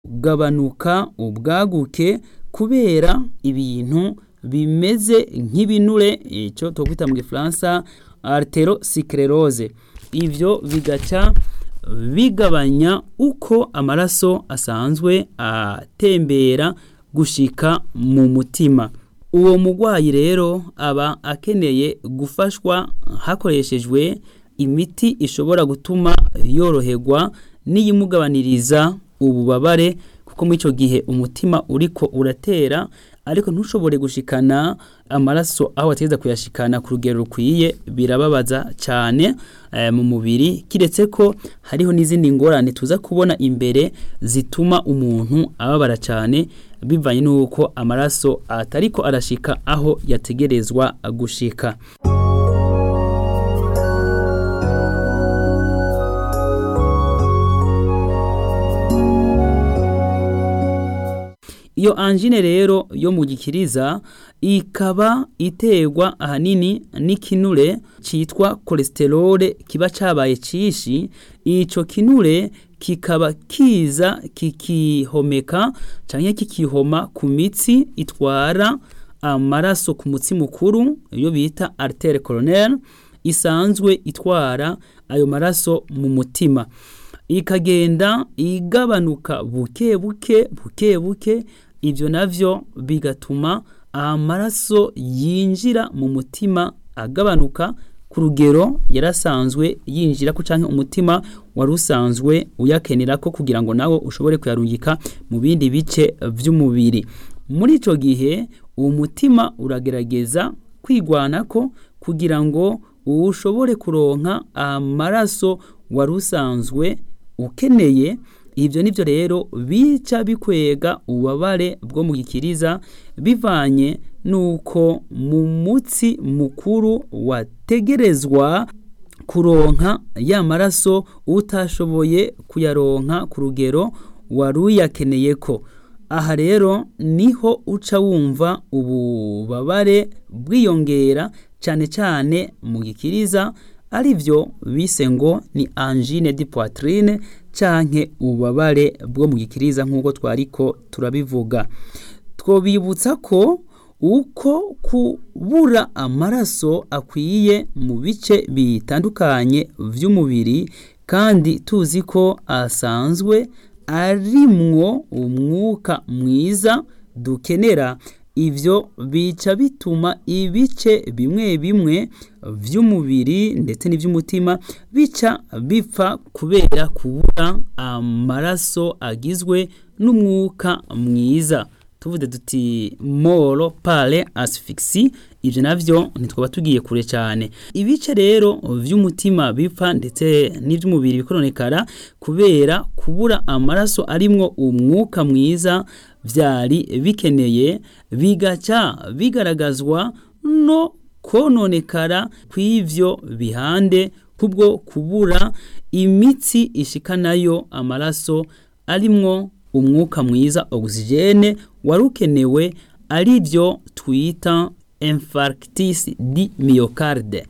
gabanuka ubwaguke kubera ibintu bimeze nk'ibinure ico twokwita mu gifaransa arteriosclerose ivyo bigaca bigabanya uko amaraso asanzwe atembera gushika mu mutima uwo mugwayi rero aba akeneye gufashwa hakoreshejwe imiti ishobora gutuma yoroherwa n'iyimugabaniriza ububabare kuko muri ico gihe umutima uriko uratera ariko ntushobore gushikana amaraso aho wategeza kuyashikana ku rugero rukwiye birababaza cyane e, mu mubiri kiretse ko hariho n'izindi ngorane tuza kubona imbere zituma umuntu ababara cyane bivanye n'uko amaraso atariko arashika aho yategerezwa gushika iyo angine rero yo mu gikiriza ikaba iterwa ahanini n'ikinure citwa cholesterol kiba cabaye cishi ico kinure kikaba kiza kikihomeka canke kikihoma ku mitsi itwara amaraso ku mutsi mukuru iyo bita artere coronaire isanzwe itwara ayo maraso mu mutima ikagenda igabanuka buke buke buke buke ivyo navyo bigatuma amaraso yinjira mu mutima agabanuka ku rugero yarasanzwe yinjira ko canke umutima wari usanzwe uyakenera ko kugira ngo nawe ushobore kuyarungika mu bindi bice vy'umubiri muri ico gihe uwo mutima uragerageza kwigwanako kugira ngo ushobore kuronka amaraso wari usanzwe ukeneye ibyo nibyo rero bica bikwega ububabare bwo mu gikiriza bivanye nuko mu mutsi mukuru wategerezwa kuronka ya maraso utashoboye kuyaronka ku rugero wari uyakeneye ko aha rero niho uca wumva ububabare bwiyongera cyane cyane mu gikiriza ari byo bise ngo ni angine di poitrine canke ububabare bwo mu gikiriza nk'uko twariko turabivuga twobibutsa ko uko kubura amaraso akwiye mu bice bitandukanye vy'umubiri kandi tuzi ko asanzwe arimwo umwuka mwiza dukenera ivyo bica bituma ibice bimwe bimwe vy'umubiri ndetse n'ivy'umutima bica bipfa kubera kubura amaraso agizwe n'umwuka mwiza tuvuze duti moro pale asphyxie ivyo navyo ntitwaba tugiye kure cyane ibice rero vy'umutima bipfa ndetse n'ivy'umubiri bikononekara kubera kubura amaraso arimwo umwuka mwiza vyari bikeneye bigaca bigaragazwa no kononekara kw'ivyo bihande kubwo kubura imitsi ishikanayo amaraso arimwo umwuka mwiza oxygene wari ukenewe ari byo twita infarctis di myocarde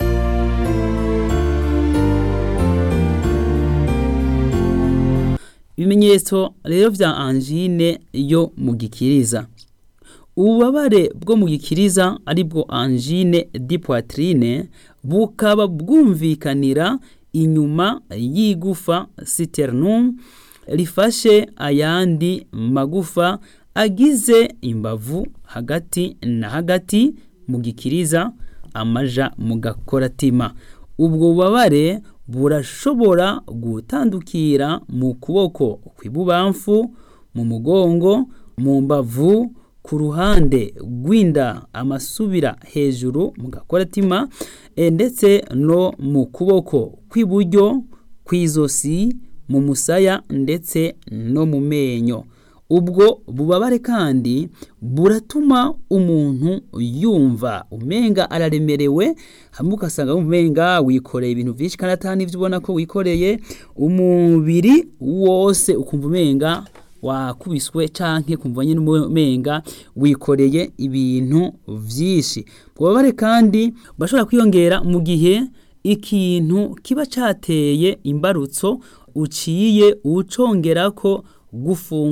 ibimenyetso rero vya angine yo mu gikiriza ububabare bwo mu gikiriza ari bwo angine di poitrine bukaba bwumvikanira inyuma y'igufa citernum rifashe ayandi magufa agize imbavu hagati na hagati mu gikiriza amaja mu gakoratima ubwo bubabare burashobora gutandukira mu kuboko kw'ibubamfu mu mugongo mu mbavu ku ruhande rw'inda amasubira hejuru mu gakoratima ndetse no mu kuboko kw'iburyo kw'izosi mu musaya ndetse no mu menyo ubwo bubabare kandi buratuma umuntu yumva umenga araremerewe hamwe ugasanga umenga wikoreye ibintu byinshi kandi atari n'ibyo ubona ko wikoreye umubiri wose ukumva umenga wakubiswe canke kumva nyine umenga wikoreye ibintu vyinshi bubabare kandi bashobora kwiyongera mu gihe ikintu kiba cateye imbarutso uciye ucongerako gufunga